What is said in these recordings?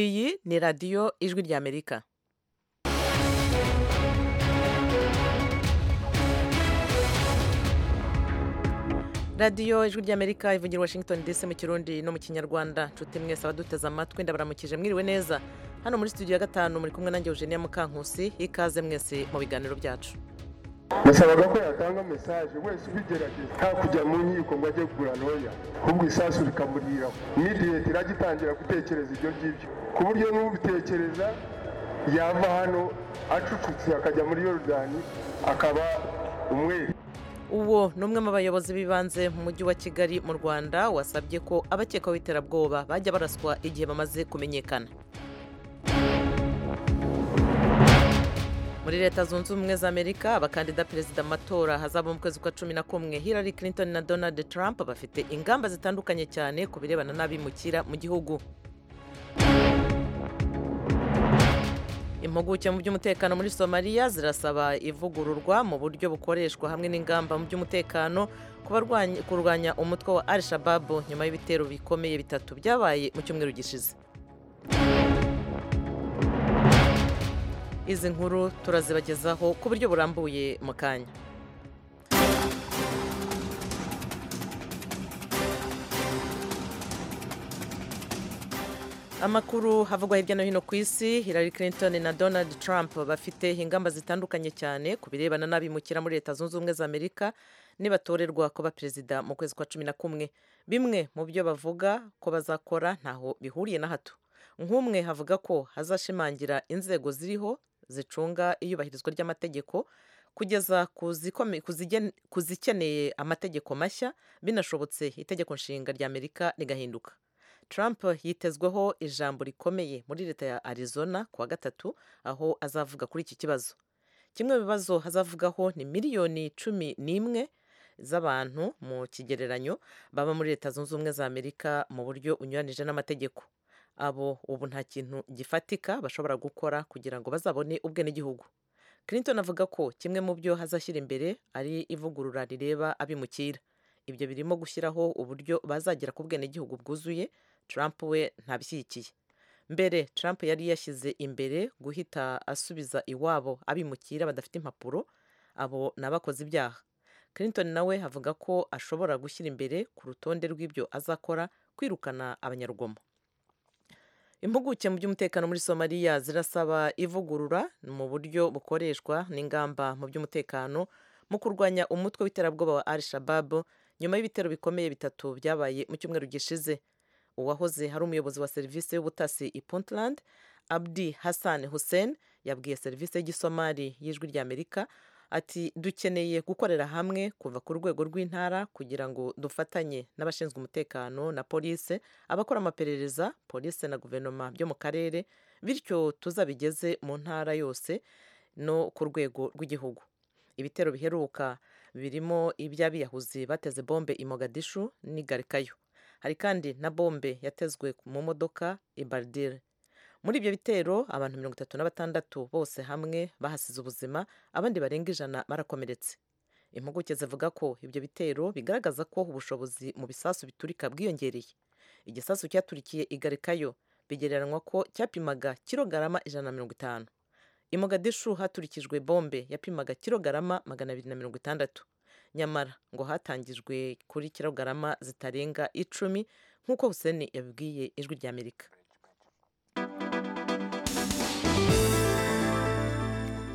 iyi ni radiyo ijwi ry'amerika radiyo ijwi ry'amerika ivugira washington dc mu kirundi no mu kinyarwanda nshuti mwese abaduteze amatwi ndabaramukije mwiriwe neza hano muri studio ya gatanu muri kumwe nanjye eugenia mukankusi ikaze mwese mu biganiro byacu nasabaga ko yatanga mesaje wese ubigerageza nta kujya mu nkiko ngo ajye kugura ntoya ahubwo isasu rikamuriraho imidiyeti irajya itangira gutekereza ibyo ngibyo ku buryo n'ubitekereza yava hano acucutse akajya muri yorodani akaba umwere uwo ni umwe mu bayobozi b'ibanze mu mujyi wa kigali mu rwanda wasabye ko abakekwaho iterabwoba bajya baraswa igihe bamaze kumenyekana muri leta zunze ubumwe za amerika abakandida perezida mu matora hazaba mu kwezi kwa cumi na kumwe hillary clinton na donald trump bafite ingamba zitandukanye cyane ku birebana n'abimukira mu gihugu impuguke mu by'umutekano muri somaliya zirasaba ivugururwa mu buryo bukoreshwa hamwe n'ingamba mu by'umutekano ku barwanya- kurwanya umutwe wa al shababu nyuma y'ibitero bikomeye bitatu byabaye mu cyumweru gishize izi nkuru turazibagezaho ku buryo burambuye mu kanya amakuru havugwa hirya no hino ku isi hillary clinton na donald trump bafite ingamba zitandukanye cyane ku birebana n'abimukira muri leta zunze ubumwe za amerika nibatorerwa kuba perezida mu kwezi kwa cumi na kumwe bimwe mu byo bavuga ko bazakora ntaho bihuriye na hato nk'umwe havuga ko hazashimangira inzego ziriho zicunga iyubahirizwa ry'amategeko kugeza ku zikome- ku zigen- ku zikeneye amategeko mashya binashobotse itegeko nshinga ry'amerika rigahinduka Trump yitezweho ijambo rikomeye muri leta ya Arizona ku wa gatatu aho azavuga kuri iki kibazo kimwe mu bibazo azavugaho ni miliyoni cumi n'imwe z'abantu mu kigereranyo baba muri leta zunze ubumwe za amerika mu buryo unyuranije n'amategeko abo ubu nta kintu gifatika bashobora gukora kugira ngo bazabone ubwenegihugu clinton avuga ko kimwe mu byo hazashyira imbere ari ivugurura rireba abimukira ibyo birimo gushyiraho uburyo bazagera ku bwenegihugu bwuzuye trump we ntabishyigikiye mbere trump yari yashyize imbere guhita asubiza iwabo abimukira badafite impapuro abo ni abakoze ibyaha clinton nawe avuga ko ashobora gushyira imbere ku rutonde rw'ibyo azakora kwirukana abanyarugomo impuguke mu by'umutekano muri somaliya zirasaba ivugurura mu buryo bukoreshwa n'ingamba mu by'umutekano mu kurwanya umutwe w'iterabwoba wa al shabab nyuma y'ibitero bikomeye bitatu byabaye mu cyumweru gishize uwahoze hari umuyobozi wa serivisi y'ubutasi i puntland abdi hassan hussein yabwiye serivisi y'igisomali y'ijwi ry'amerika ati dukeneye gukorera hamwe kuva ku rwego rw'intara kugira ngo dufatanye n'abashinzwe umutekano na polise abakora amaperereza polisi na guverinoma byo mu karere bityo tuzabigeze mu ntara yose no ku rwego rw'igihugu ibitero biheruka birimo iby'abiyahuzi bateze bombe i mogadishu n'i garikayo hari kandi na bombe yatezwe mu modoka i bardire muri ibyo bitero abantu mirongo itatu na batandatu bose hamwe bahasize ubuzima abandi barenga ijana barakomeretse impuguke zivuga ko ibyo bitero bigaragaza ko ubushobozi mu bisasu biturika bwiyongereye igisasu cyaturikiye igarikayo bigereranywa ko cyapimaga kilogarama ijana na mirongo itanu i mogadishu haturikijwe bombe yapimaga kilogarama magana abiri na mirongo itandatu nyamara ngo hatangijwe kuri kilogarama zitarenga icumi nk'uko huseni yabibwiye ijwi ry'amerika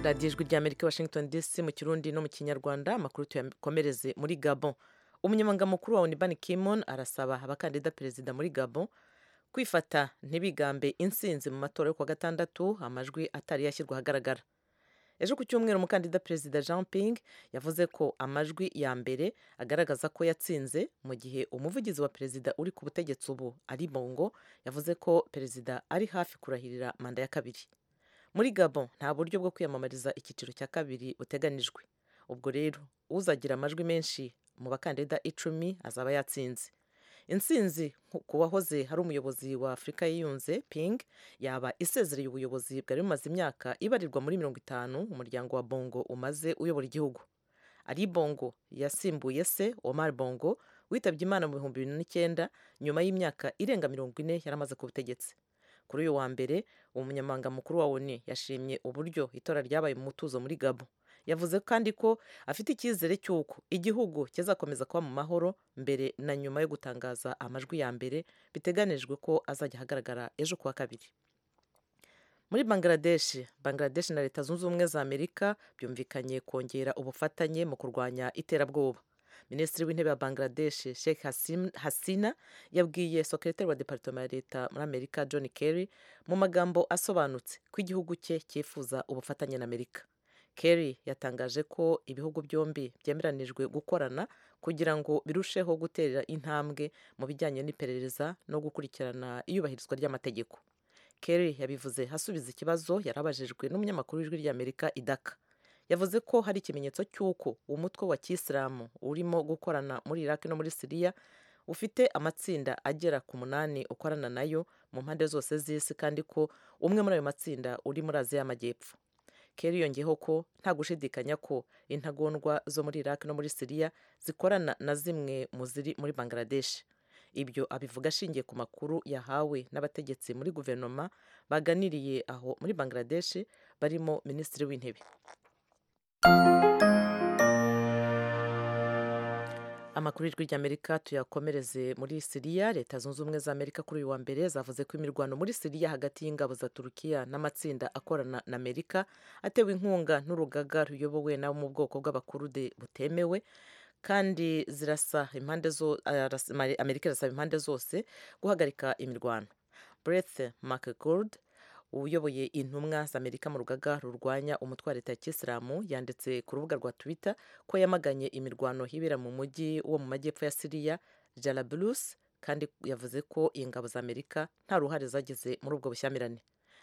radiyo ijwi ry'amerika i washington dc mu kirundi no mu kinyarwanda amakuru tuyakomereze muri gabon umunyamabanga wa unibani kimon arasaba abakandida perezida muri gabon kwifata ntibigambe insinzi mu matora yo kuwa gatandatu amajwi atari yashyirwa ahagaragara ejo ku cyumweru umukandida perezida jean ping yavuze ko amajwi ya mbere agaragaza ko yatsinze mu gihe umuvugizi wa perezida uri ku butegetsi ubu ari bongo yavuze ko perezida ari hafi kurahirira manda ya kabiri muri gabon nta buryo bwo kwiyamamariza icyiciro cya kabiri buteganijwe ubwo rero uzagira amajwi menshi mu bakandida icumi azaba yatsinze intsinzi nku- ku wahoze hari umuyobozi wa afurika yiyunze ping yaba isezereye ubuyobozi bwari bumaze imyaka ibarirwa muri mirongo itanu umuryango wa bongo umaze uyobora igihugu ari bongo yasimbuye se omar bongo witabye imana mu bihumbi bibiri n'icyenda nyuma y'imyaka irenga mirongo ine yari amaze ku butegetsi kuri uyu wa mbere umunyamabanga mukuru wa onu yashimye uburyo itora ryabaye mu mutuzo muri gabo yavuze kandi ko afite icyizere cy'uko igihugu kizakomeza kuba mu mahoro mbere na nyuma yo gutangaza amajwi ya mbere biteganijwe ko azajya ahagaragara ejo kuwa kabiri muri bangladesh bangladesh na leta zunze ubumwe za amerika byumvikanye kongera ubufatanye mu kurwanya iterabwoba minisitiri w'intebe ya bangladesh sheikh Hasim- hasina yabwiye sekretari wa departema ya leta muri amerika john kerry mu magambo asobanutse ko igihugu cye cyifuza ubufatanye na amerika kerry yatangaje ko ibihugu byombi byemeranijwe gukorana kugira ngo birusheho gutera intambwe mu bijyanye n'iperereza no gukurikirana iyubahirizwa ry'amategeko kerry yabivuze asubiza ikibazo yari abajijwe n'umunyamakuru w'ijwi ry'amerika idaka yavuze ko hari ikimenyetso cy'uko umutwe wa kisilamu urimo gukorana muri iraki no muri siriya ufite amatsinda agera ku munani ukorana nayo mu mpande zose z'isi kandi ko umwe muri ayo matsinda uri muri aziya y'amajyepfo kerry yongeyeho ko nta gushidikanya ko intagondwa zo muri iraki no muri siriya zikorana na zimwe mu ziri muri bangladesh ibyo abivuga ashingiye ku makuru yahawe n'abategetsi muri guverinoma baganiriye aho muri bangladesh barimo minisitiri w'intebe amakuru y'ijwi ry'amerika tuyakomereze muri siriya leta zunze ubumwe za amerika kuri uyu wa mbere zavuze ko imirwano muri siriya hagati y'ingabo za turukiya n'amatsinda akorana na amerika atewe inkunga n'urugaga ruyobowe n'abo mu bwoko bw'abakurude butemewe kandi zirasa impande zo arasa- amerika irasaba impande zose guhagarika imirwano breth mcgold uyoboye intumwa z'amerika mu rugaga rurwanya umutwe wa leta ya kisilamu yanditse ku rubuga rwa twitter ko yamaganye imirwano hibera mu mujyi wo mu majyepfo ya siriya jarablus kandi yavuze ko ingabo za amerika nta ruhare zagize muri ubwo bushyamirane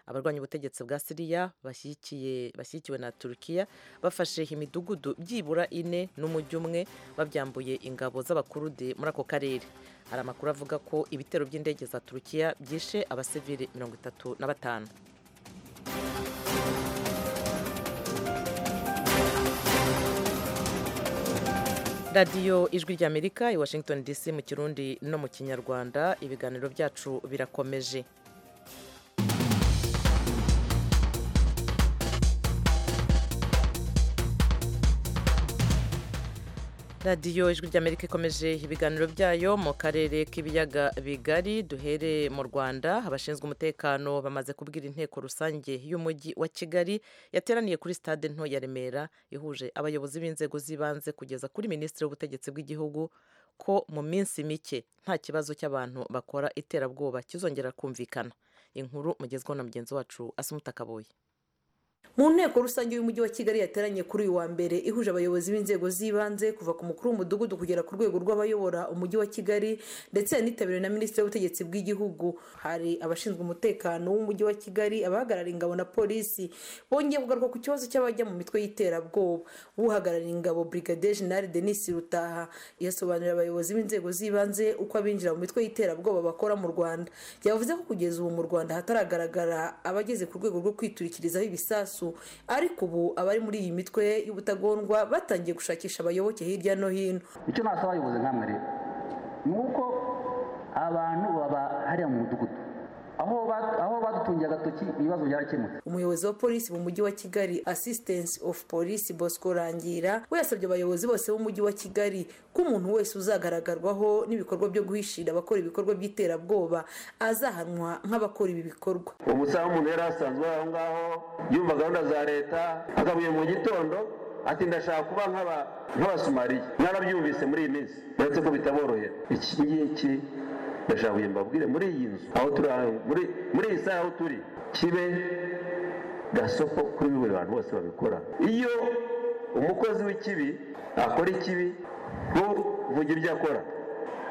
abarwanya ubutegetsi bwa siriya bashyigikiye bashyigikiwe na turukiya bafashe imidugudu byibura ine n'umujyi umwe babyambuye ingabo z'abakurude muri ako karere hari amakuru avuga ko ibitero by'indege za turukiya byishe abasivili mirongo itatu na batanu radiyo ijwi ry'amerika i washington dc mu kirundi no mu kinyarwanda ibiganiro byacu birakomeje radiyo ijwi ry'amerika ikomeje ibiganiro byayo mu karere k'ibiyaga bigari duhere mu rwanda abashinzwe umutekano bamaze kubwira inteko rusange y'umujyi wa kigali yateraniye kuri stade nto ya remera ihuje abayobozi b'inzego z'ibanze kugeza kuri minisitiri w'ubutegetsi bw'igihugu ko mu minsi mike nta kibazo cy'abantu bakora iterabwoba kizongera kumvikana inkuru mugezweho na mugenzi wacu asumuta kaboye mu nteko rusange y'umujyi wa kigali yateranye kuri uyu wa mbere ihuje abayobozi b'inzego z'ibanze kuva ku mukuru w'umudugudu kugera ku rwego rw'abayobora umujyi wa kigali ndetse yanitabiriwe na minisitiri w'ubutegetsi bw'igihugu hari abashinzwe umutekano w'umujyi wa kigali abahagarariye ingabo na polisi bongeye kugaruka ku kibazo cy'abajya mu mitwe y'iterabwoba uhagarariye ingabo brigadier general denis rutaha yasobanurira abayobozi b'inzego z'ibanze uko abinjira mu mitwe y'iterabwoba bakora mu rwanda yavuze ko kugeza ubu mu rwanda hataragaragara abageze ku rwego rwo kwiturikirizaho ibisasu ariko ubu abari muri iyi mitwe y'ubutagondwa batangiye gushakisha abayoboke hirya no hino icyo nasaba abayobozi nkamwe rero ni uko abantu baba hariya mu mudugudu aho ba- aho badutungiye agatoki ibibazo byarakemutse umuyobozi wa polisi mu mujyi wa kigali assistance of police bosco rangira we yasabye abayobozi bose b'umujyi wa kigali ko umuntu wese uzagaragarwaho n'ibikorwa byo guhishira abakora ibikorwa by'iterabwoba azahanwa nk'abakora ibi bikorwa umusaza umuntu yari asanzwe aho ngaho yumva gahunda za leta agabuye mu gitondo ati ndashaka kuba nk'aba- nk'abasumariya mwarabyumvise muri iyi minsi uretse ko bitaborohera iki ngiki ndashaka kugira ngo mbabwire muri iyi nzu aho turi aho muri muri iyi saha aho turi kibe gasoko kuri buri bantu bose babikora iyo umukozi w'ikibi akora ikibi ntuvuge ibyo akora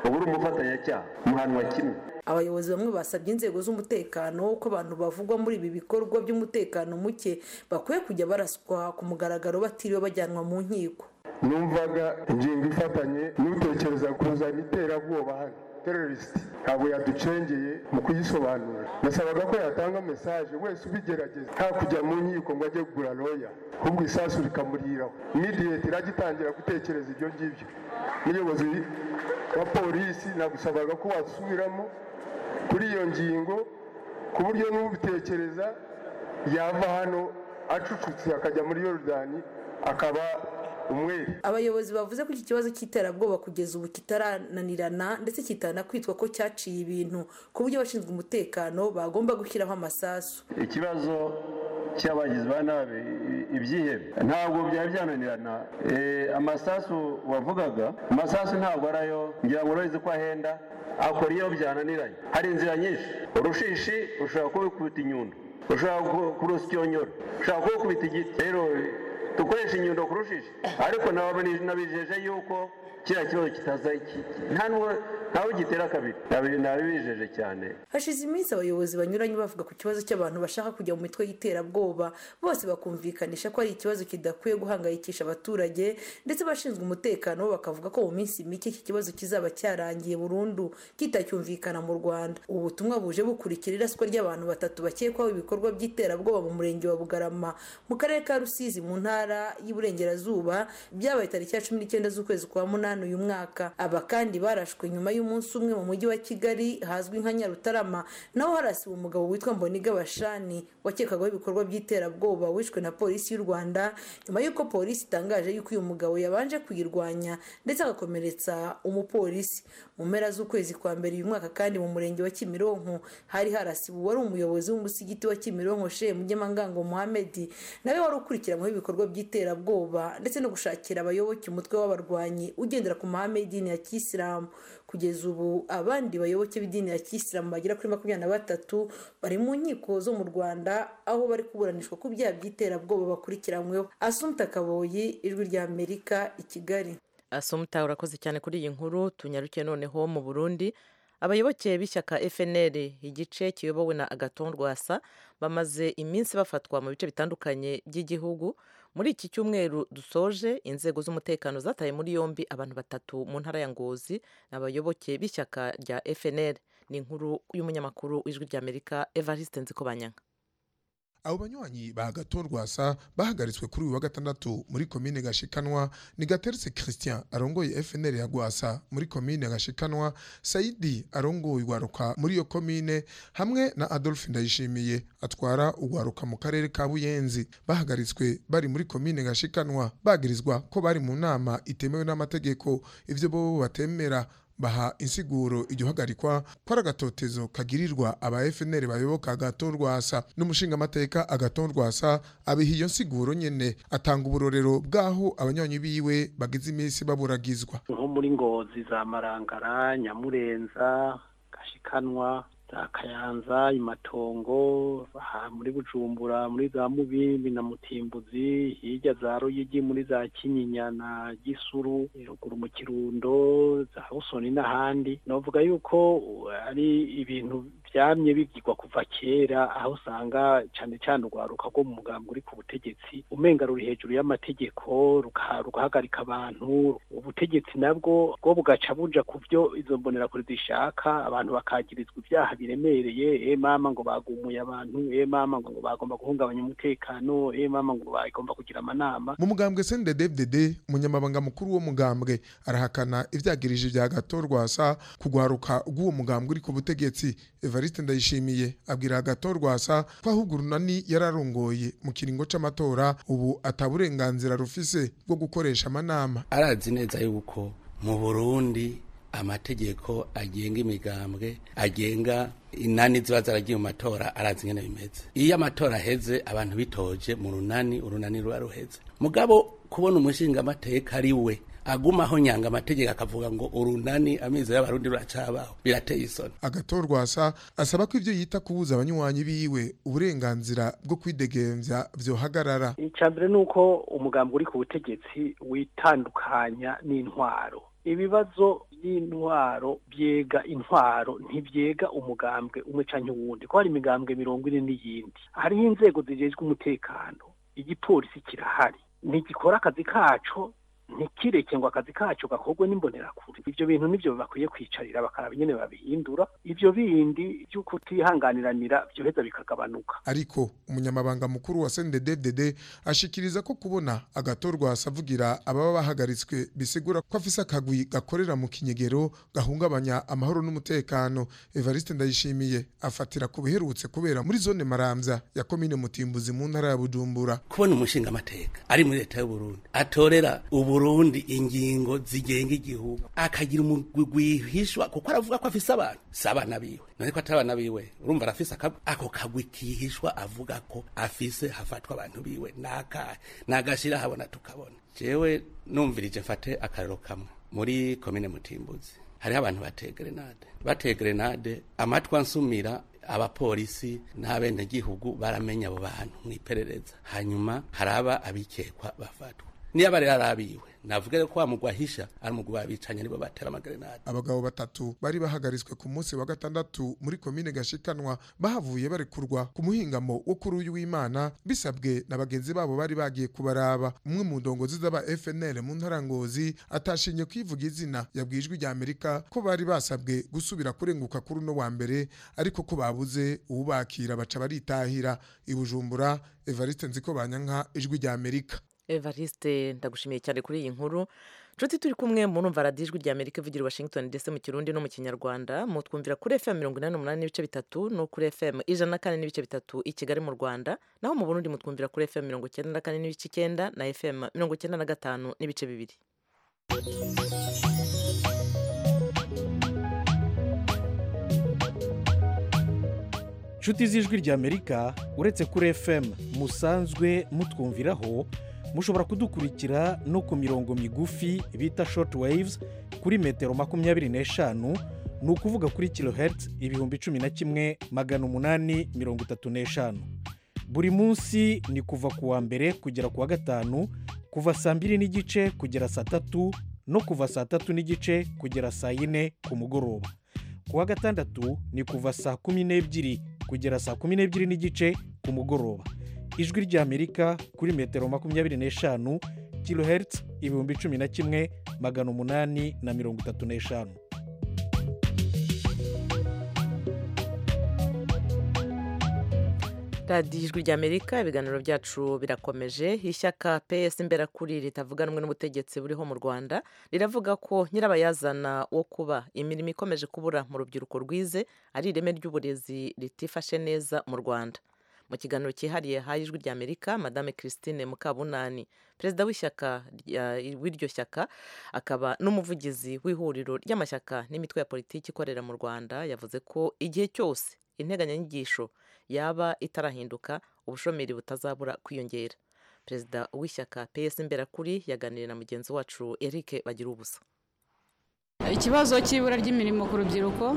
uba uri umufatanyacyaha muhanwa kimwe abayobozi bamwe basabye inzego z'umutekano ko abantu bavugwa muri ibi bikorwa by'umutekano muke bakwiye kujya baraswa ku mugaragaro batiriwe bajyanwa mu nkiko numvaga ingingo ifatanye n'utekereza kuzana iterabwoba hano teroriste ntabwo yaducengeye mu kuyisobanura nasabaga ko yatanga mesaje wese ubigerageza nta kujya mu nkiko ngo ajye kugura roya ahubwo isasu rikamuriraho imidiyeti irajya itangira gutekereza ibyo ngibyo muyobozi wa polisi nagusabaga ko wasubiramo kuri iyo ngingo ku buryo n'ubitekereza yava hano acucutse akajya muri yorodani akaba umwere abayobozi bavuze ko iki kibazo cy'iterabwoba kugeza ubu kitarananirana ndetse kitana kwitwa ko cyaciye ibintu ku buryo abashinzwe umutekano bagomba gushyiraho amasasu ikibazo cy'abagizi ba nabi ibyihebe ntabwo byari byananirana amasasu wavugaga amasasu ntabwo arayo ngira ngo urabeze ko ahenda akora iyo byananiranye hari inzira nyinshi urushishi ushobora kubikubita inyundo ushobora kurusyonyora ushobora kubikubita igiti rero dukoresha inyundo kurushisha ariko nabijeje yuko kiriya kibazo kitaza ntawe gitera kabiri nabibijeje cyane hashize iminsi abayobozi banyuranye bavuga ku kibazo cy'abantu bashaka kujya mu mitwe y'iterabwoba bose bakumvikanisha ko ari ikibazo kidakwiye guhangayikisha abaturage ndetse abashinzwe umutekano bakavuga ko mu minsi mike iki kibazo kizaba cyarangiye burundu kitacyumvikana mu rwanda ubu butumwa buje bukurikira iraswa ry'abantu batatu bakekwaho ibikorwa by'iterabwoba mu murenge wa bugarama mu karere ka rusizi mu ntara ntara y'iburengerazuba byabaye tariki ya cumi n'icyenda z'ukwezi kwa munani uyu mwaka aba kandi barashwe nyuma y'umunsi umwe mu mujyi wa kigali hazwi nka nyarutarama naho harasiwe umugabo witwa mboniga bashani wakekwagaho ibikorwa by'iterabwoba wishwe na polisi y'u rwanda nyuma y'uko polisi itangaje y'uko uyu mugabo yabanje kuyirwanya ndetse agakomeretsa umupolisi mu mpera z'ukwezi kwa mbere uyu mwaka kandi mu murenge wa kimironko hari harasiwe uwari umuyobozi w'umusigiti wa kimironko shehe mugemangango muhamedi nawe wari ukurikiranyweho ibikorwa by'iterabwoba ndetse no gushakira abayoboke umutwe w'abarwanyi ugendera ku mahame y'idini ya kisilamu kugeza ubu abandi bayoboke b'idini ya kisilamu bagera kuri makumyabiri na batatu bari mu nkiko zo mu rwanda aho bari kuburanishwa ku byaha by'iterabwoba bakurikiranyweho asumta kaboyi ijwi ry'amerika i kigali asumta urakoze cyane kuri iyi nkuru tunyarukiye noneho mu burundi abayoboke b'ishyaka fnl igice kiyobowe na agaton rwasa bamaze iminsi bafatwa mu bice bitandukanye by'igihugu muri iki cyumweru dusoje inzego z'umutekano zataye muri yombi abantu batatu mu ntara ya ngozi abayoboke b'ishyaka rya fnl ni inkuru y'umunyamakuru w'ijwi ry'amerika evariste nzikobanyanga abo banywanyi ba gato rwasa bahagaritswe kuri uyu wa gatandatu muri komine gashikanwa ni gateretse christian arongoye fnr ya rwasa muri komine gashikanwa saidi arongoye urwaruka muri iyo komine hamwe na adolphe ndayishimiye atwara urwaruka mu karere ka buyenzi bahagaritswe bari muri komine gashikanwa bagirizwa ko bari mu nama itemewe n'amategeko ibyo bo batemera baha insiguro iryo hagarikwa ko ari agatotezo kagirirwa aba FNL bayoboka agaton rwasa n'umushingamateka agaton rwasa abiha iyo nsiguro nyene atanga uburorero bw'aho abanywanyi biwe bagize iminsi baburagizwa nko muri ngozi za marangara nyamurenza gashikanwa za kayanza imatongo aha muri bujumbura muri za mubimbi na mutimbuzi hirya za ruyigi muri za kinyinya na gisuru ruguru mu kirundo za husoni n'ahandi navuga yuko ari ibintu byamye bigirwa kuva kera aho usanga cyane cyane urwaruka rwo mu mugambi uri ku butegetsi umenga ruri hejuru y'amategeko rugahagarika abantu ubutegetsi nabwo bwo bugaca buja ku byo izo mbonerakure zishaka abantu bakagirizwa ibyaha biremereye e mama ngo bagumuye abantu e mama ngo bagomba guhungabanya umutekano e mama ngo bagomba kugira amanama mu mugambwe CNDD-FDD umunyamabanga mukuru wo mugambwe arahakana ibyagirije bya gato rwasa kugwaruka rw'uwo mugambwe uri ku butegetsi Evariste Ndayishimiye abwira Agathon Rwasa ko ahubwo urunani yararongoye mu kiringo c'amatora ubu ataburenganzira rufise bwo gukoresha amanama arazi neza yuko mu Burundi amategeko agenga imigambwe agenga inani ziba zaragiye mu matora arazi ingene bimeze iyo amatora aheze abantu bitoje mu runani urunani ruba ruheze mugabo kubona umushinga amateka ari we agumaho nyanga amategeko akavuga ngo urunani amezi y'abarundi ruracabaho birateye isoni agato rwasa asaba ko ibyo yita kubuza abanywanyi biwe uburenganzira bwo kwidegemvya vyohagarara icya mbere ni uko umugambi uri ku butegetsi witandukanya n'intwaro ibibazo by'intwaro byega intwaro ntibyega umugambwe umwe canke uwundi ko hari imigambwe mirongo ine n'iyindi hariho inzego zijejwe umutekano igipolisi kirahari ntigikora akazi kaco ntikireke ngo akazi kacyo gakorwe n'imbonerakure ibyo bintu nibyo bakwiye kwicarira bakaraba nyine babihindura ibyo bindi byo kutihanganiranira byoheza bikagabanuka ariko umunyamabanga mukuru wa sendededede ashikiriza ko kubona agatorwa hasavugira ababa bahagaritswe bisigura ko afise akagwi gakorera mu kinyegero gahungabanya amahoro n'umutekano evariste ndayishimiye afatira ku biherutse kubera muri zone maramvya ya komine mutimbuzi mu ntara ya bujumbura kubona umushingamateka ari muri leta y'uburundi atorera uburundi ingingo zigenga igihugu akagira umugwi gwihishwa kuko aravuga ko afise abantu si abana biwe none ko atari abana biwe urumva arafise akagwi ako kagwi kihishwa avuga ko afise hafatwa abantu biwe nakahe nagashira habona tukabona jewe numvirije mfate akarero kamwe muri komine mutimbuzi hariho abantu bateye grenade bateye grenade amatwi ansumira abapolisi n'abenegihugu baramenya abo bantu mw'iperereza hanyuma haraba abikekwa bafatwa niba rero arabiwe navuga rero ko wamugwahisha ari umugwi wabicanye nibo batera amagerenade abagabo batatu bari bahagaritswe ku munsi wa gatandatu muri komine gashikanwa bahavuye barekurwa ku muhingamo wo kuri uyu w'imana bisabwe na bagenzi babo bari bagiye kubaraba umwe mu ndongozi z'aba fnl mu ntara ngozi atashinye kwivuga izina yabwiye ijwi rya amerika ko bari basabwe gusubira kurenguka kuri uno wa mbere ariko ko babuze uwubakira baca baritahira i bujumbura evariste nziko banyanka ijwi rya amerika evariste ndagushimiye cyane kuri iyi nkuru nshuti turi kumwe murumva radiyo ijwi rya amerika ivugira i washington ndetse mu kirundi no mu kinyarwanda mutwumvira kuri fm mirongo inani n'umunani n'ibice bitatu no kuri fm ijana na kane n'ibice bitatu i kigali mu rwanda naho mu burundi mutwumvira kuri fm mirongo icyenda na kane n'ibice icyenda na fm mirongo icyenda na gatanu n'ibice bibiri inshuti z'ijwi ry'amerika uretse kuri fm musanzwe mutwumviraho mushobora kudukurikira no ku mirongo migufi bita short waves kuri metero makumyabiri n'eshanu ni ukuvuga kuri kilohertz ibihumbi cumi na kimwe magana umunani mirongo itatu n'eshanu buri munsi ni kuva ku wa mbere kugera ku wa gatanu kuva saa mbiri n'igice kugera saa tatu no kuva saa tatu n'igice kugera saa yine ku mugoroba ku wa gatandatu ni kuva saa kumi n'ebyiri kugera saa kumi n'ebyiri n'igice ku mugoroba ijwi ry'amerika kuri metero makumyabiri n'eshanu kilohertz ibihumbi cumi na kimwe magana umunani na mirongo itatu n'eshanu radiyo ijwi ry'amerika ibiganiro byacu birakomeje ishyaka peyesi imberakuri ritavuganwe n'ubutegetsi buriho mu rwanda riravuga ko nyirabayazana wo kuba imirimo ikomeje kubura mu rubyiruko rwize ari ireme ry'uburezi ritifashe neza mu rwanda mu kiganiro cyihariye haye ijwi ry'amerika madame christine mukabunani perezida w'ishyaka w'iryo shyaka akaba n'umuvugizi w'ihuriro ry'amashyaka n'imitwe ya politiki ikorera mu rwanda yavuze ko igihe cyose integanyanyigisho yaba itarahinduka ubushomeri butazabura kwiyongera perezida w'ishyaka peyesi imberakuri yaganiriye na mugenzi wacu eric bagira ubusa ikibazo cy'ibura ry'imirimo ku rubyiruko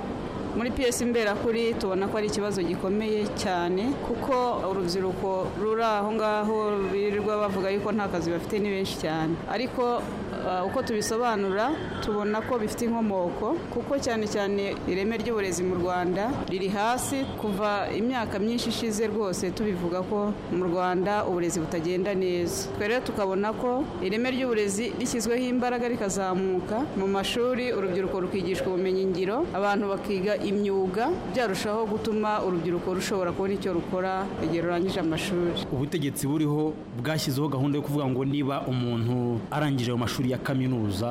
muri piyesi imberakuri tubona ko ari ikibazo gikomeye cyane kuko urubyiruko ruri aho ngaho birirwa bavuga yuko nta kazi bafite ni benshi cyane ariko uko tubisobanura tubona ko bifite inkomoko kuko cyane cyane ireme ry'uburezi mu rwanda riri hasi kuva imyaka myinshi ishize rwose tubivuga ko mu rwanda uburezi butagenda neza twe rero tukabona ko ireme ry'uburezi rishyizweho imbaraga rikazamuka mu mashuri urubyiruko rukigishwa ubumenyingiro abantu bakiga imyuga byarushaho gutuma urubyiruko rushobora kubona icyo rukora igihe rurangije amashuri ubutegetsi buriho bwashyizeho gahunda yo kuvuga ngo niba umuntu arangije ayo mashuri ya kaminuza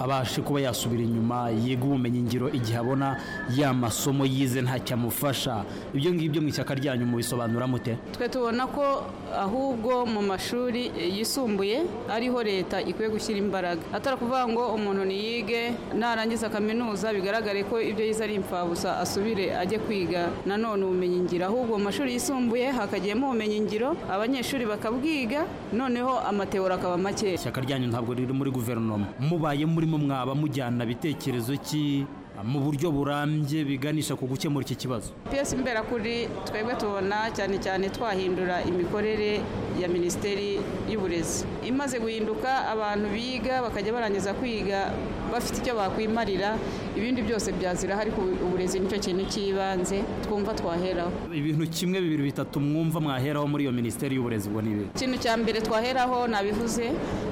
abashe kuba yasubira inyuma yiga ubumenyingiro igihe abona ya masomo yize ntacyamufasha ibyo ngibyo mu ishyaka ryanyu mubisobanura mute twe tubona ko ahubwo mu mashuri yisumbuye ariho leta ikwiye gushyira imbaraga atari ukuvuga ngo umuntu niyige narangiza kaminuza bigaragare ko ibyo yize ari imfabusa asubire ajye kwiga nanone ubumenyingiro ahubwo mu mashuri yisumbuye hakagiyemo ubumenyingiro abanyeshuri bakabwiga noneho amatewura akaba make ishyaka ryanyu ntabwo riri muri guverinoma mubaye muri murimo mwaba mujyana bitekerezo ki mu buryo burambye biganisha ku gukemura iki kibazo piyesi imberakuri twebwe tubona cyane cyane twahindura imikorere ya minisiteri y'uburezi imaze guhinduka abantu biga bakajya barangiza kwiga bafite icyo bakwimarira ibindi byose byazira ariko uburezi nicyo kintu cy'ibanze twumva twaheraho ibintu kimwe bibiri bitatu mwumva mwaheraho muri iyo minisiteri y'uburezi ubwo ni ibintu ikintu cya mbere twaheraho nabivuze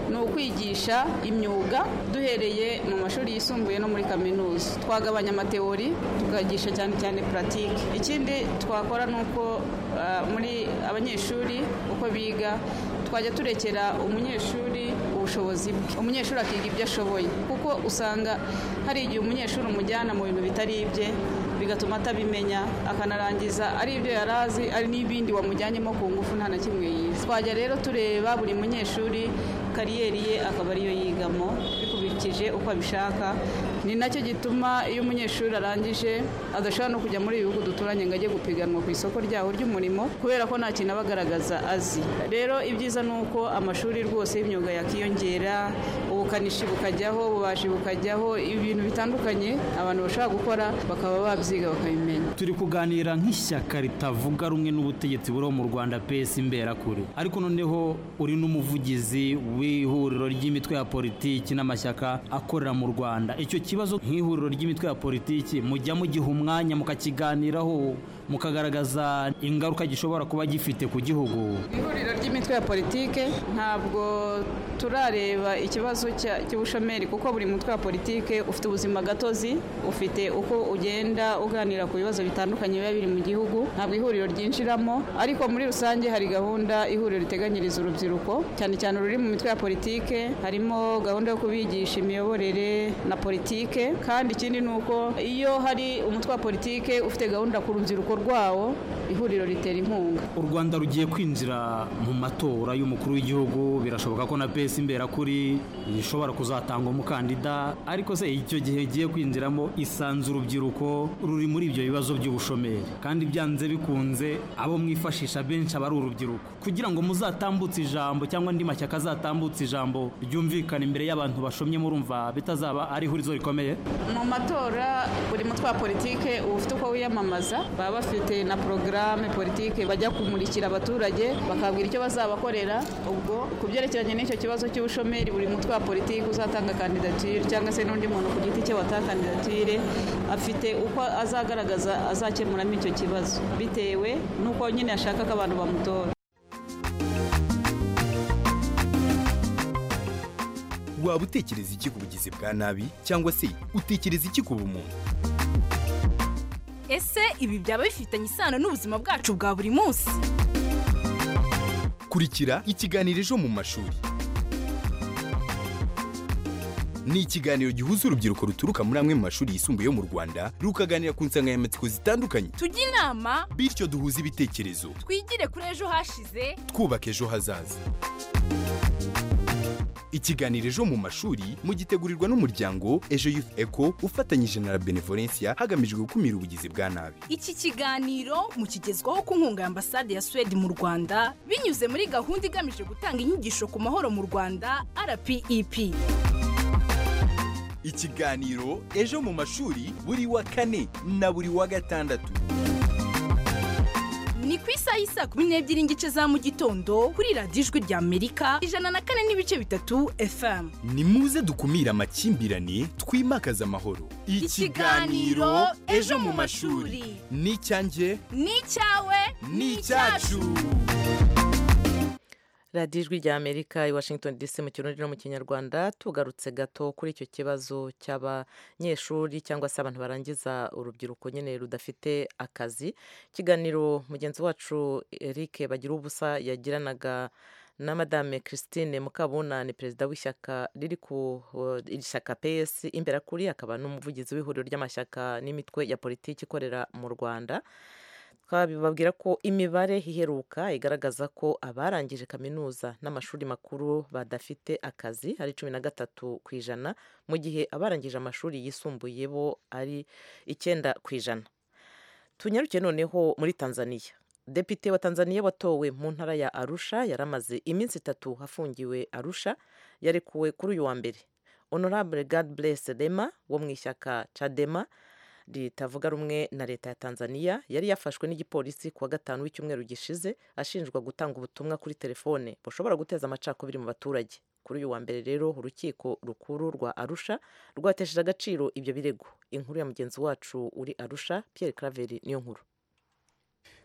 ni ukwigisha imyuga duhereye mu mashuri yisumbuye no muri kaminuza twagabanya amateori tukagisha cyane cyane puratike ikindi twakora ni uko ah, muri abanyeshuri uko biga twajya turekera umunyeshuri ubushobozi bwe umunyeshuri akiga ibyo ashoboye kuko usanga hari igihe umunyeshuri umujyana mu bintu bitari ibye bigatuma atabimenya akanarangiza ari ibyo yari azi ari n'ibindi wamujyanyemo ku ngufu nta na kimwe yize twajya rero tureba buri munyeshuri kariyeri ye akaba ariyo yigamo bikubikije uko abishaka ni nacyo gituma iyo umunyeshuri arangije adashobora no kujya muri ibi bihugu duturanye ngo ajye gupiganwa ku isoko ryaho ry'umurimo kubera ko nta kintu aba agaragaza azi rero ibyiza ni uko amashuri rwose y'imyuga yakiyongera ubukanishi bukajyaho ububaji bukajyaho ibintu bitandukanye abantu bashobora gukora bakaba babyiga bakabimenya turi kuganira nk'ishyaka ritavuga rumwe n'ubutegetsi buriho mu rwanda pesi imberakure ariko noneho uri n'umuvugizi w'ihuriro ry'imitwe ya politiki n'amashyaka akorera mu rwanda icyo kibazo nk'ihuriro ry'imitwe ya politiki mujya mugiha umwanya mukakiganiraho mukagaragaza ingaruka gishobora kuba gifite ku gihugu ihuriro ry'imitwe ya politike ntabwo turareba ikibazo cya- cy'ubushomeri kuko buri mutwe wa politike ufite ubuzima gatozi ufite uko ugenda uganira ku bibazo bitandukanye biba biri mu gihugu ntabwo ihuriro ryinjiramo ariko muri rusange hari gahunda ihuriro riteganyiriza urubyiruko cyane cyane ururi mu mitwe ya politike harimo gahunda yo kubigisha imiyoborere na politike kandi ikindi ni uko iyo hari umutwe wa politike ufite gahunda ku rubyiruko rwawo ihuriro ritera inkunga u rwanda rugiye kwinjira mu matora y'umukuru w'igihugu birashoboka ko na pesi imberakuri ishobora kuzatanga umukandida ariko se icyo gihe igiye kwinjiramo isanze urubyiruko ruri muri ibyo bibazo by'ubushomeri kandi byanze bikunze abo mwifashisha benshi aba ari urubyiruko kugira ngo muzatambutse ijambo cyangwa andi mashyaka azatambutse ijambo ryumvikana imbere y'abantu bashomye murumva bitazaba ari ihurizo rikomeye mu matora buri mutwe wa politike uba ufite uko wiyamamaza baba bafite na porogaramu politike bajya kumurikira abaturage bakabwira icyo bazabakorera ubwo ku byerekeranye n'icyo kibazo cy'ubushomeri buri mutwe wa politike uzatanga kandidatire cyangwa se n'undi muntu ku giti cye watanga kandidatire afite uko azagaragaza azakemuramo icyo kibazo bitewe n'uko nyine ashaka ko abantu bamutora waba utekereza iki ku bugizi bwa nabi cyangwa se utekereza iki ku bumuntu ese ibi byaba bifitanye isano n'ubuzima bwacu bwa buri munsi kurikira ikiganiro ejo mu mashuri ni ikiganiro gihuza urubyiruko ruturuka muri amwe mu mashuri yisumbuye yo mu rwanda rukaganira ku nsanganyamatsiko zitandukanye tujye inama bityo duhuze ibitekerezo twigire kuri ejo hashize twubaka ejo hazaza ikiganiro ejo mu mashuri mugitegurirwa n'umuryango ejo youth eco ufatanyije na la benevolencia hagamijwe gukumira ubugizi bwa nabi iki kiganiro mukigezwaho ku nkunga ya ambasade ya suwede mu rwanda binyuze muri gahunda igamije gutanga inyigisho ku mahoro mu rwanda rpep ikiganiro ejo mu mashuri buri wa kane na buri wa gatandatu ni ku isaha y'i saa kumi n'ebyiri n'igice za mu gitondo kuri radiyo ijwi ry'amerika ijana na kane n'ibice bitatu fm ni muze dukumire amakimbirane twimakaze amahoro Ikiganiro Ejo mu Mashuri. ni icyanjye ni icyawe ni icyacu radiyo ijwi rya amerika i washington dc mu kirundi no mu kinyarwanda tugarutse gato kuri icyo kibazo cy'abanyeshuri cyangwa se abantu barangiza urubyiruko nyine rudafite akazi ikiganiro mugenzi wacu eric bagira ubusa yagiranaga na madame christine mukabunani perezida w'ishyaka riri ku iri shyaka pesi imbere kuri akaba n'umuvugizi w'ihuriro ry'amashyaka n'imitwe ya politiki ikorera mu rwanda twabibabwira ko imibare iheruka igaragaza ko abarangije kaminuza n'amashuri makuru badafite akazi ari cumi na gatatu ku ijana mu gihe abarangije amashuri yisumbuye bo ari icyenda ku ijana tunyaruke noneho muri tanzania depite wa tanzania watowe mu ntara ya arusha yari amaze iminsi itatu afungiwe arusha yarekuwe kuri uyu wa mbere honorable god bless rema wo mu ishyaka cadema ritavuga rumwe na leta ya tanzania yari yafashwe n'igipolisi ku wa gatanu w'icyumweru gishize ashinjwa gutanga ubutumwa kuri telefone bushobora guteza amacakubiri mu baturage kuri uyu wa mbere rero urukiko rukuru rwa arusha rwatesheje agaciro ibyo birego inkuru ya mugenzi wacu uri arusha Pierre Claver niyo nkuru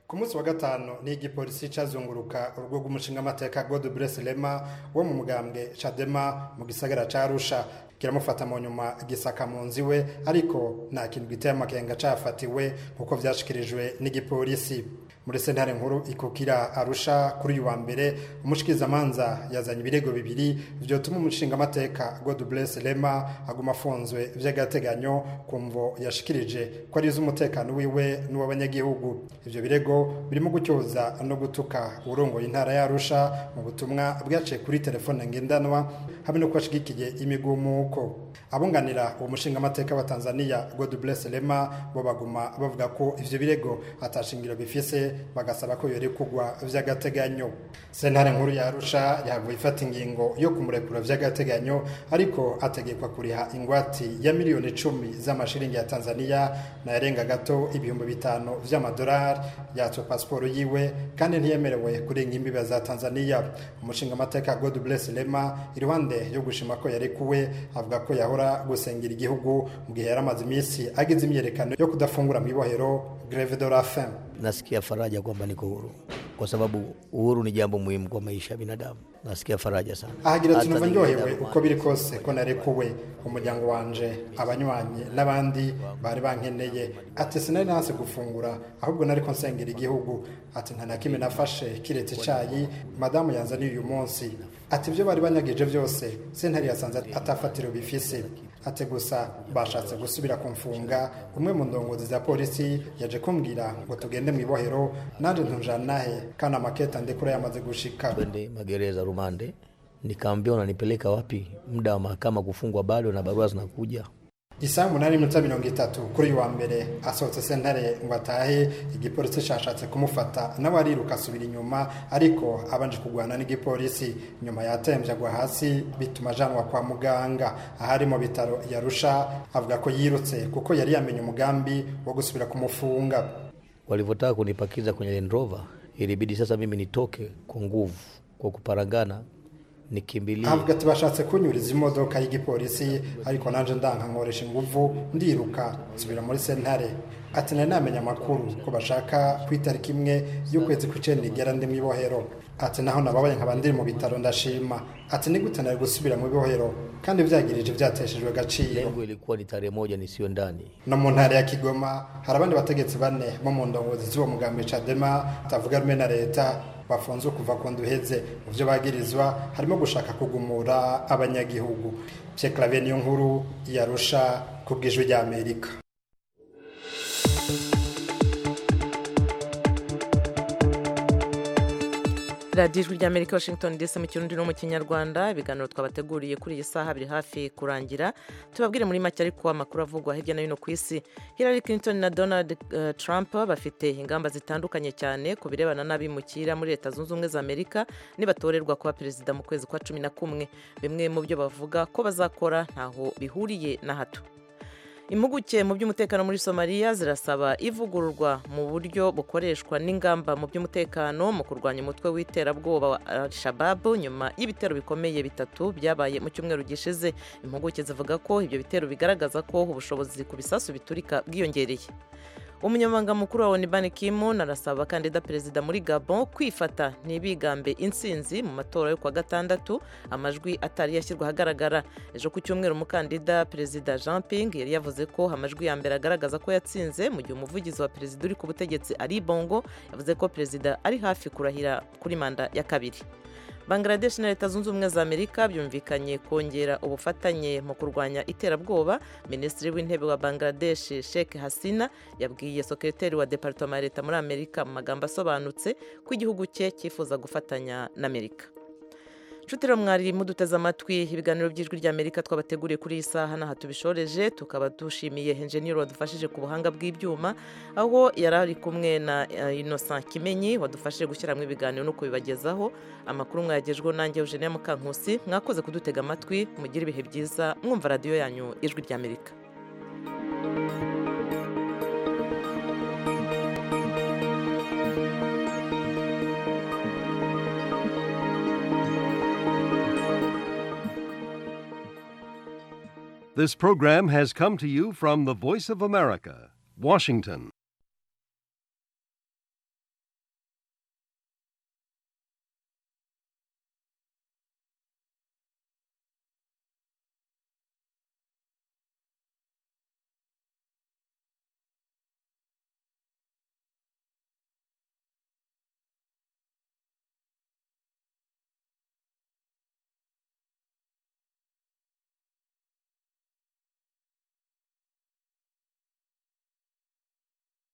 ku munsi wa gatanu ni igipolisi cyazunguruka urugo rw'umushingamateka godbless rema wo mu mugambwe cadema mu gisagara cya arusha kiramufata mu nyuma gisaka mu nzu iwe ariko nta kintu giteye amakenga cyafatiwe nk'uko byashyikirijwe n'igipolisi muri sentare nkuru ikukira arusha kuri uyu wa mbere umushikirizamanza yazanye ibirego bibiri byotuma umushingamateka godbless rema aguma afunzwe by'agateganyo ku mvo yashikirije ko ari iz'umutekano wiwe n'uw'abanyagihugu ibyo birego birimo gucyoza no gutuka urongoye intara y'arusha mu butumwa bwaciye kuri telefone ngendanwa hamwe no kubashigikiye imigumuko abunganira uwo mushingamateka wa tanzania godbless rema bo baguma bavuga ko ivyo birego atashingiro bifise bagasaba ko yorekugwa vy'agateganyo sentare nkuru ya arusha yahavuye ifata ingingo yo kumurekura vy'agateganyo ariko ategekwa kuriha ingwati ya miliyoni icumi z'amashiringi ya tanzania nayarenga gato ibihumbi bitanu vy'amadolari yatswe pasiporo yiwe kandi ntiyemerewe kurenga imbibe za tanzania umushingamateka godbless rema iruhande yo gushima ko yarekuwe avuga ko yahora gusengera igihugu mu gihe yari amaze iminsi agize imyerekano yo kudafungura mu ibohero greve de la fin nasikia faraja kwamba niko huru kwa sababu uhuru ni jambo muhimu kwa maisha ya binadamu nasikia faraja sana ahagira ati numva ndyohewe uko biri kose ko narekuwe umuryango wanje abanywanyi n'abandi bari bankeneye ati sinari nanse gufungura ahubwo nariko nsengera igihugu ati nta na kimwe nafashe kiretse icayi madamu yanzaniye uyu munsi ati ibyo bari banyagije byose sentare yasanze atafatiro bifise ati gusa bashatse gusubira kumfunga umwe mu ndongozi za polisi yaje kumbwira ngo tugende mu ibohero nanjye ntujana nahe kandi amaketa ndikura yamaze gushika twende magereza rumande nikaambia unanipeleka wapi muda wa mahakama kufungwa bado na barua zinakuja isaha umunani iminota mirongo itatu kuri uyu wa mbere asohotse sentare ngo atahe igipolisi cyashatse kumufata nawe ariruka asubira inyuma ariko abanje kurwana n'igipolisi nyuma yatembye agwa hasi bituma ajanwa kwa muganga ahari mu bitaro yarusha avuga ko yirutse kuko yari yamenye umugambi wo gusubira kumufunga walivyotaka kunipakiza kwenye Land Rover ilibidi sasa mimi nitoke kwa nguvu kwa kuparangana nikimbilie avuga ati bashatse kunyuriza imodoka y'igipolisi ariko nanje ndanga nkoresha inguvu ndiruka nsubira muri sentare ati nari namenya amakuru ko bashaka ku itariki imwe y'ukwezi kw'icenda igera ndi mu ibohero ati naho nababaye nkaba ndiri mu bitaro ndashima ati ni gute nari gusubira mu ibohero kandi vyagirije vyateshejwe agaciro lengo ilikuwa ni tarehe moja nisiyo ndani no mu ntara ya kigoma hari abandi bategetsi bane bo mu ndongozi z'uwo mugambi cadema atavuga rumwe na leta bafunzwe kuva ku nduheze mu byo bagirizwa harimo gushaka kugumura abanyagihugu pyeklave niyo nkuru yarusha ku bw'ijwi ry'amerika radiyo ijwi ry'amerika washington dc mu kirundi no mu kinyarwanda ibiganiro twabateguriye kuri iyi saha biri hafi kurangira tubabwire muri make ariko amakuru avugwa hirya no hino ku isi hillary clinton na donald uh, trump bafite ingamba zitandukanye cyane ku birebana n'abimukira muri leta zunze ubumwe za amerika nibatorerwa kuba perezida mu kwezi kwa cumi na kumwe bimwe mu byo bavuga ko bazakora ntaho bihuriye na hato impuguke mu by'umutekano muri somaliya zirasaba ivugururwa mu buryo bukoreshwa n'ingamba mu by'umutekano mu kurwanya umutwe w'iterabwoba wa al-shababu nyuma y'ibitero bikomeye bitatu byabaye mu cyumweru gishize impuguke zivuga ko ibyo bitero bigaragaza ko ubushobozi ku bisasu biturika bwiyongereye umunyamabanga mukuru wa onu bani kimu arasaba abakandida perezida muri gabon kwifata ntibigambe insinzi mu matora yo kuwa gatandatu amajwi atari yashyirwa ahagaragara ejo ku cyumweru umukandida perezida jean ping yari yavuze ko amajwi ya mbere agaragaza ko yatsinze mu gihe umuvugizi wa perezida uri ku butegetsi ari bongo yavuze ko perezida ari hafi kurahira kuri manda ya kabiri bangladesh na leta zunze ubumwe za amerika byumvikanye kongera ubufatanye mu kurwanya iterabwoba minisitiri w'intebe wa bangladesh sheikh hasina yabwiye sekreteri wa departoma ya leta muri amerika mu magambo asobanutse ko igihugu cye cyifuza gufatanya na amerika nshuti rero mwari muduteze amatwi ibiganiro by'ijwi ry'amerika twabateguriye kuri iyi saha n'aha tubishoreje tukaba dushimiye henjeniyeri wadufashije ku buhanga bw'ibyuma aho yari ari kumwe na innocent kimenyi wadufashije gushyiramo ibiganiro no kubibagezaho amakuru mwayagejweho nanjye eugene mukankusi mwakoze kudutega amatwi mugire ibihe byiza mwumva radiyo yanyu ijwi ry'amerika This program has come to you from the Voice of America, Washington.